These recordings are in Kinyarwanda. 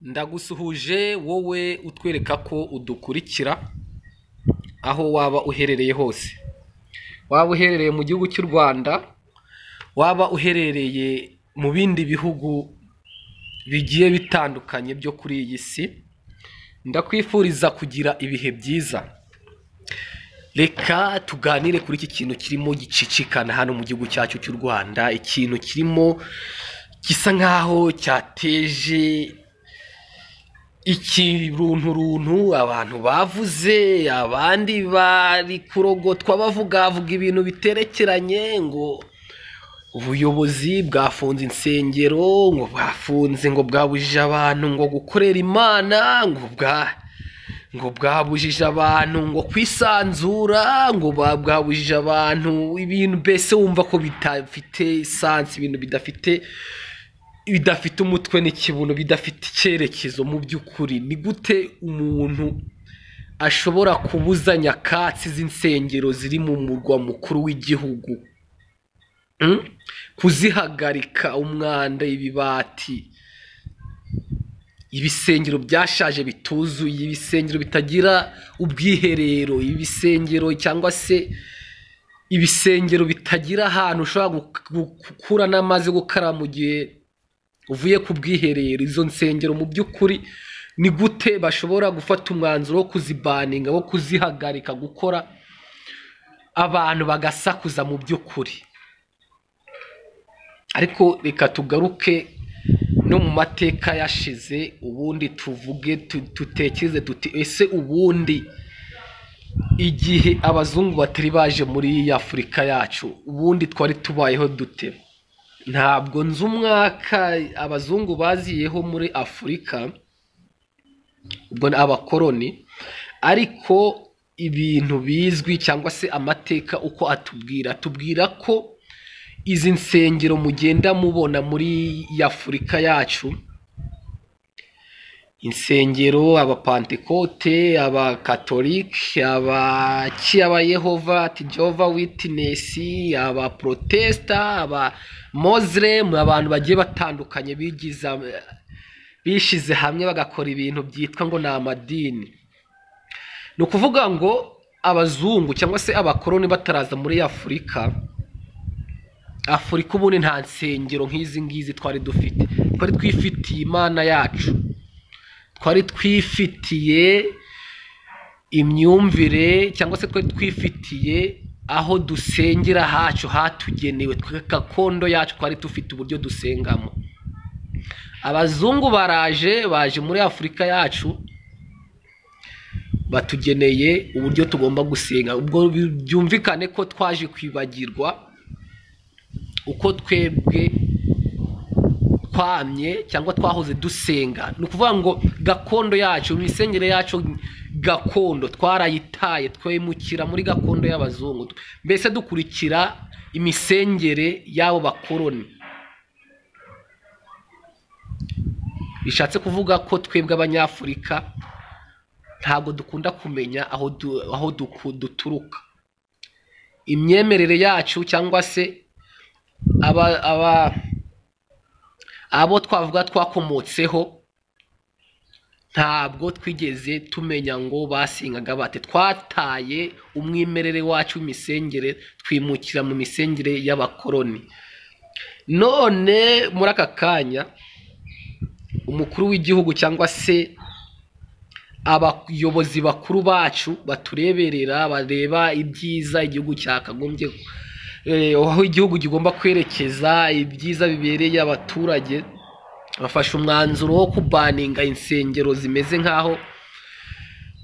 ndagusuhuje wowe utwereka ko udukurikira aho waba uherereye hose waba uherereye mu gihugu cy'u rwanda waba uherereye mu bindi bihugu bigiye bitandukanye byo kuri iyi si ndakwifuriza kugira ibihe byiza reka tuganire kuri iki kintu kirimo gicicikana hano mu gihugu cyacu cy'u rwanda ikintu kirimo gisa nk'aho cyateje ikirunturuntu abantu bavuze abandi bari kurogotwa bavugavuga ibintu biterekeranye ngo ubuyobozi bwafunze insengero ngo bwafunze ngo bwabujije abantu ngo gukorera imana ngo bwa ngo bwabujije abantu ngo kwisanzura ngo ba- bwabujije abantu ibintu mbese wumva ko bidafite isansi ibintu bidafite bidafite umutwe n'ikibuno bidafite icyerekezo mu by'ukuri ni gute umuntu ashobora kubuza nyakatsi z'insengero ziri mu murwa mukuru w'igihugu Mm? kuzihagarika umwanda ibibati ibisengero byashaje bituzuye ibisengero bitagira ubwiherero ibisengero cyangwa se ibisengero bitagira ahantu ushobora gu- gu- gukura n'amazi yo gukaraba mu gihe uvuye ku bwiherero izo nsengero mu by'ukuri ni gute bashobora gufata umwanzuro wo kuzibaninga wo kuzihagarika gukora abantu bagasakuza mu by'ukuri ariko reka tugaruke no mu mateka yashize ubundi tuvuge tu- dutekereze tuti ese ubundi igihe abazungu batari baje muri iyi afurika yacu ubundi twari tubayeho dute ntabwo nzi umwaka abazungu baziyeho muri afurika ubwo ni abakoroni ariko ibintu bizwi cyangwa se amateka uko atubwira atubwira ko izi nsengero mugenda mubona muri iyi afurika yacu insengero abapantekote abakatolike abaki abayehova tijova witinesi abaprotesita abamoziremu abantu bagiye batandukanye bigiza bishize hamwe bagakora ibintu byitwa ngo ni amadini ni ukuvuga ngo abazungu cyangwa se abakoroni bataraza muri afurika afurika ubundi nta nsengero nk'izi ngizi twari dufite twari twifitiye imana yacu twari twifitiye imyumvire cyangwa se twari twifitiye aho dusengera hacu hatugenewe twe gakondo yacu twari dufite uburyo dusengamo abazungu baraje baje muri afurika yacu batugeneye uburyo tugomba gusenga ubwo byumvikane ko twaje kwibagirwa uko twebwe twamye cyangwa twahoze dusenga ni ukuvuga ngo gakondo yacu imisengere yacu gakondo twarayitaye twemukira muri gakondo y'abazungu mbese dukurikira imisengere y'abo bakoroni bishatse kuvuga ko twebwe abanyafurika ntabwo dukunda kumenya aho du- aho duku- duturuka imyemerere yacu cyangwa se aba aba abo twavuga twakomotseho ntabwo twigeze tumenya ngo basengaga bate twataye umwimerere wacu w'imisengere twimukira mu misengere y'abakoroni none muri aka kanya umukuru w'igihugu cyangwa se abayobozi bakuru bacu batureberera bareba ibyiza igihugu cyakagombye eh, aho igihugu kigomba kwerekeza ibyiza bibereye abaturage bafashe umwanzuro wo kubaninga insengero zimeze nk'aho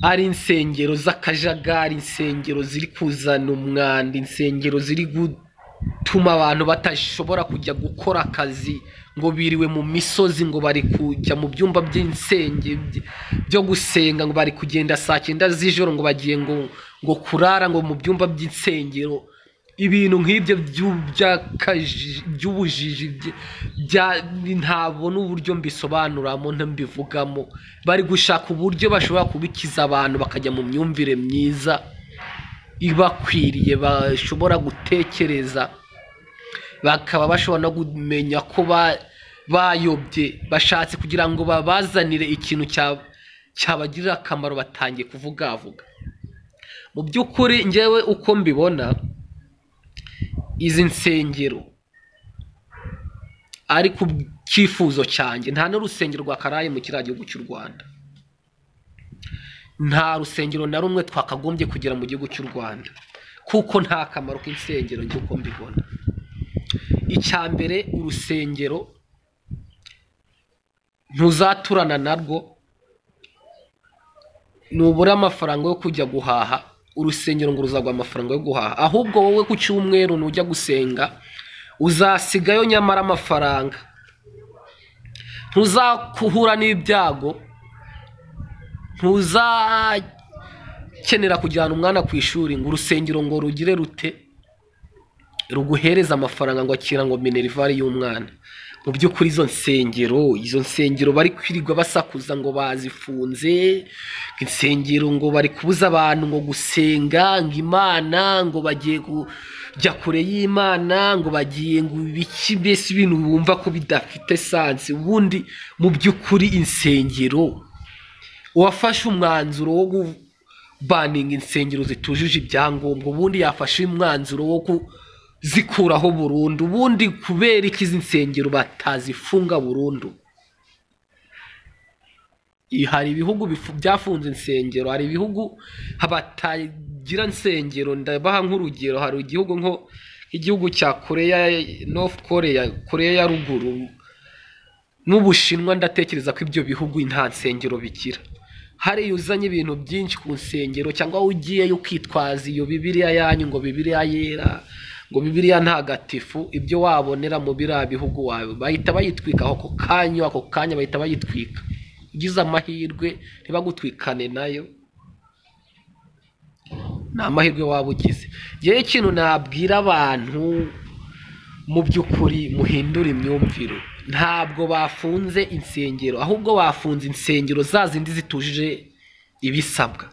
ari insengero z'akajagari insengero ziri kuzana umwanda insengero ziri gutuma abantu badashobora kujya gukora akazi ngo biriwe mu misozi ngo bari kujya mu byumba by'insenge by- byo gusenga ngo bari kugenda saa cyenda z'ijoro ngo bagiye ngo ngo kurara ngo mu byumba by'insengero ibintu nk'ibyo byu- by'akaji- by'ubujiji bye- bya- ntabona uburyo mbisobanuramo ntambivugamo bari gushaka uburyo bashobora kubikiza abantu bakajya mu myumvire myiza ibakwiriye bashobora gutekereza bakaba bashobora no kumenya ko ba- bayobye bashatse kugira ngo babazanire ikintu cya- cyabagirira akamaro batangiye kuvugavuga mu by'ukuri njyewe uko mbibona izi nsengero ari ku cyifuzo cyanjye nta n'urusengero rwakaraye mu kiriya gihugu cy'u rwanda nta rusengero na rumwe twakagombye kugera mu gihugu cy'u rwanda kuko nta kamaro k'insengero njye uko mbibona icya mbere urusengero ntuzaturana narwo nubura amafaranga yo kujya guhaha urusengero ngo ruzagwa amafaranga yo guhaha ahubwo wowe ku cyumweru nujya gusenga uzasigayo nyamara amafaranga ntuzakuhura n'ibyago ntuzakenera kujyana umwana ku ishuri ngo urusengero ngo rugire rute ruguhereza amafaranga ngo akira ngo minerivare y'umwana mu by'ukuri izo nsengero izo nsengero bari kwirirwa basakuza ngo bazifunze ngo insengero ngo bari kubuza abantu ngo gusenga ngo imana ngo bagiye kujya kure y'imana ngo bagiye ngo ibiki mbese ibintu bumva ko bidafite sansi ubundi mu by'ukuri insengero uwafashe umwanzuro wo kubaninga insengero zitujuje ibyangombwa ubundi yafashe umwanzuro wo kuzikuraho burundu ubundi kubera iki izi nsengero batazifunga burundu I- hari ibihugu bifu- byafunze insengero hari ibihugu batagira insengero ndabaha nk'urugero hari igihugu nko igihugu cya koreya north koreya koreya ya ruguru n'ubushinwa ndatekereza ko ibyo bihugu nta nsengero bigira hariya uzanye ibintu byinshi ku nsengero cyangwa wowe ugiyeyo ukitwaza iyo bibiriya yanyu ngo bibiriya yera ngo bibiriya ntagatifu ibyo wabonera mu biriya bihugu wawe bahita bayitwika ako kanya ako kanya bahita bayitwika ugize amahirwe ntibagutwikane nayo ni amahirwe waba ugize ngewe ikintu nabwira abantu mu by'ukuri muhindure imyumvire ntabwo bafunze insengero ahubwo bafunze insengero za zindi zitujuje ibisabwa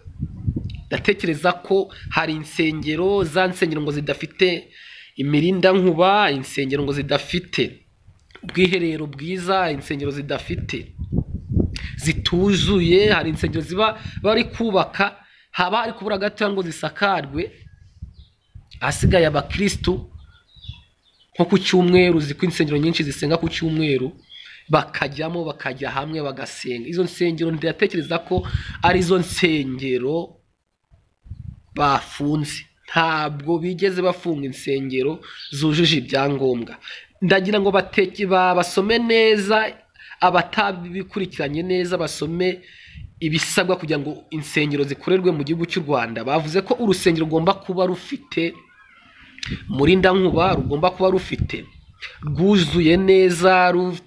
ndatekereza ko hari insengero za nsengero ngo zidafite imirindankuba insengero ngo zidafite ubwiherero bwiza insengero zidafite zituzuye hari insengero ziba bari kubaka haba hari kubura gatoya ngo zisakarwe ahasigaye abakirisitu nko ku cyumweru uzi ko insengero nyinshi zisenga ku cyumweru bakajyamo bakajya hamwe bagasenga izo nsengero ndatekereza ko ari zo nsengero bafunze ntabwo bigeze bafunga insengero zujuje ibyangombwa ndagira ngo bateke ba- basome neza abatabikurikiranye neza basome ibisabwa kugira ngo insengero zikorerwe mu gihugu cy'u rwanda bavuze ko urusengero rugomba kuba rufite umurindankuba rugomba kuba rufite rwuzuye neza ru-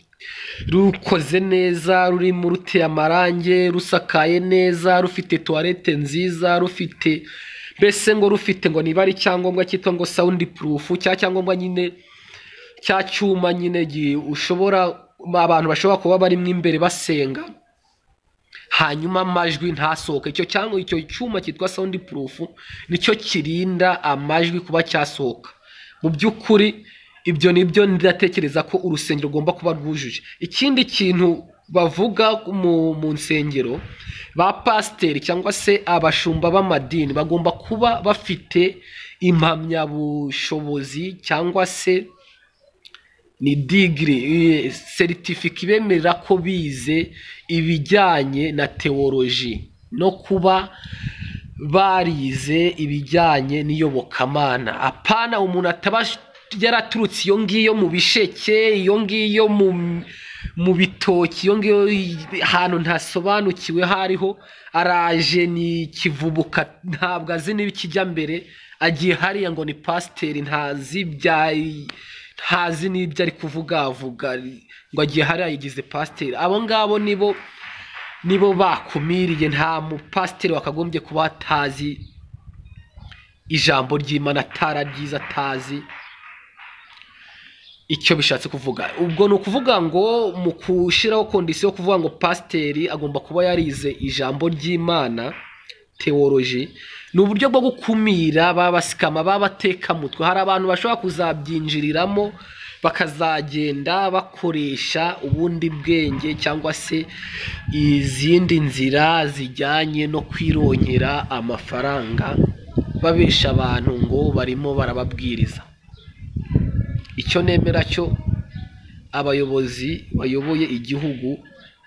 rukoze neza rurimo ruteye amarangi rusakaye neza rufite tuwarete nziza rufite mbese ngo rufite ngo niba ari icyangombwa cyitwa ngo sawundi purufu cya cyangombwa nyine cya cyuma nyine gi- ushobora abantu bashobora kuba barimo imbere basenga hanyuma amajwi ntasohoke icyo cyangwa icyo cyuma cyitwa sound proof nicyo kirinda amajwi kuba cyasohoka mu by'ukuri ibyo nibyo ndatekereza ko urusengero rugomba kuba rwujuje ikindi kintu bavuga mu, mu nsengero ba pasiteri cyangwa se abashumba b'amadini bagomba kuba bafite impamyabushobozi cyangwa se ni digiri seritifika ibemerera ko bize ibijyanye na tewoloji no kuba barize ibijyanye n'iyobokamana apana umuntu ataba yaraturutse iyo ngiyo mu bisheke iyo ngiyo mu mu bitoki iyo ngiyo ahantu ntasobanukiwe hariho araje ni kivubuka ntabwo azi n'ibikijya mbere agiye hariya ngo ni pasiteri ntazi bya ntazi n'ibyo ari kuvugavuga ngo agiye hariya yigize pasiteri abo ngabo nibo nibo bakumiriye nta mupasiteri wakagombye kuba atazi ijambo ry'imana atararyiza atazi icyo bishatse kuvuga ubwo ni ukuvuga ngo mu gushyiraho kondisiyo yo kuvuga ngo pasiteri agomba kuba yarize ijambo ry'imana tewoloji ni uburyo bwo gukumira ba basikama ba batekamutwe hari abantu bashobora kuzabyinjiriramo bakazagenda bakoresha ubundi bwenge cyangwa se izindi nzira zijyanye no kwirongera amafaranga babesha abantu ngo barimo barababwiriza icyo nemera cyo abayobozi bayoboye igihugu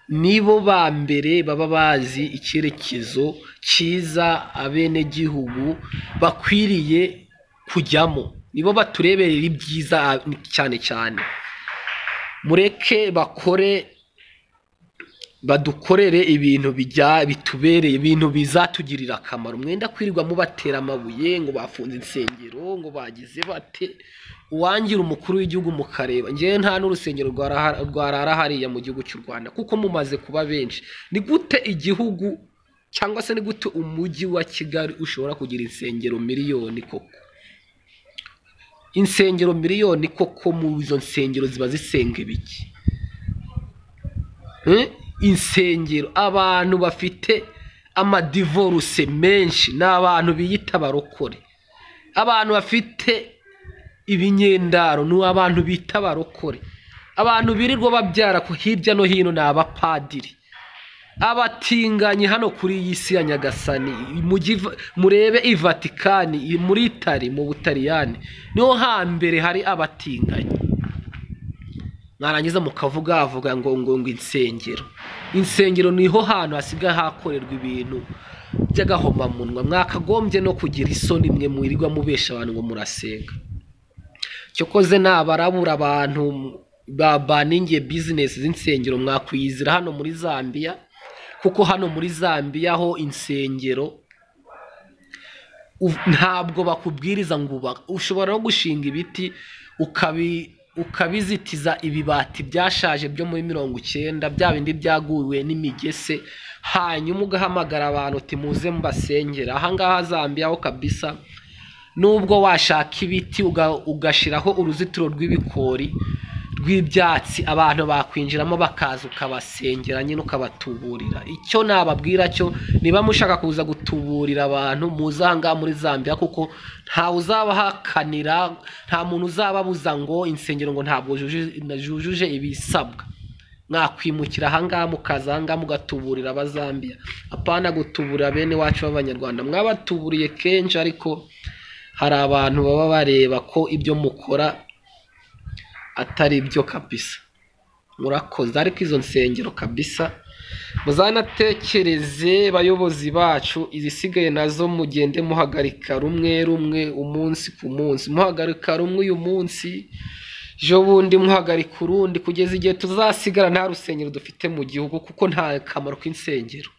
nibo ba mbere baba bazi icyerekezo cyiza abenegihugu bakwiriye kujyamo nibo batureberera ibyiza cyane cyane mureke bakore badukorere ibintu bijya bitubereye ibintu bizatugirira akamaro mwenda kwirirwa mubatera amabuye ngo bafunze insengero ngo bagize bate uwangira umukuru w'igihugu mukareba ngewe nta n'urusengero rwarara hariya mu gihugu cy'u rwanda kuko mumaze kuba benshi ni gute igihugu cyangwa se ni gute umujyi wa kigali ushobora kugira insengero miliyoni koko insengero miliyoni koko mu izo nsengero ziba zisenga ibiki insengero abantu bafite amadivoruse menshi ni abantu biyita abarokore abantu bafite ibinyendaro ni abantu bita abarokore abantu birirwa babyara hirya no hino ni abapadiri abatinganyi hano kuri iyi si ya nyagasani murebe i vatikani muri itari mu butaliyani niho hambere hari abatinganyi mwarangiza mukavuga avuga ngo ngo ngo insengero insengero niho hantu hasigaye hakorerwa ibintu by'agahomamunwa mwakagombye no kugira isoni mwe mwirirwa mubesha abantu ngo murasenga cyokoze nabarabura abantu babaningiye bizinesi z'insengero mwakwiyizira hano muri zambia kuko hano muri zambia ho insengero ntabwo bakubwiriza ngo ushobora no gushinga ibiti ukabi ukabizitiza ibibati byashaje byo muri mirongo icyenda bya bindi byaguwe n'imigese hanyuma ugahamagara abantu uti muze mbasengera ahangaha zambiyaho kabisa nubwo washaka ibiti ugashyiraho uruzitiro rw'ibikori rw'ibyatsi abantu bakwinjiramo bakaza ukabasengera nyine ukabatuburira icyo nababwira cyo niba mushaka kuza gutuburira abantu muze ahangaha muri zambia kuko ntawe uzabahakanira nta muntu uzababuza ngo insengero ngo ntabwo zujuje ibisabwa mwakwimukira ahangaha mukaza ahangaha mugatuburira abazambiya apana gutuburira bene wacu b'abanyarwanda mwabatubuririye kenshi ariko hari abantu baba bareba ko ibyo mukora atari byo kabisa murakoze ariko izo nsengero kabisa muzanatekereze bayobozi bacu izisigaye nazo mugende muhagarika rumwe rumwe umunsi ku munsi muhagarika rumwe uyu munsi ejo bundi muhagarika urundi kugeza igihe tuzasigara nta rusengero dufite mu gihugu kuko nta kamaro k'insengero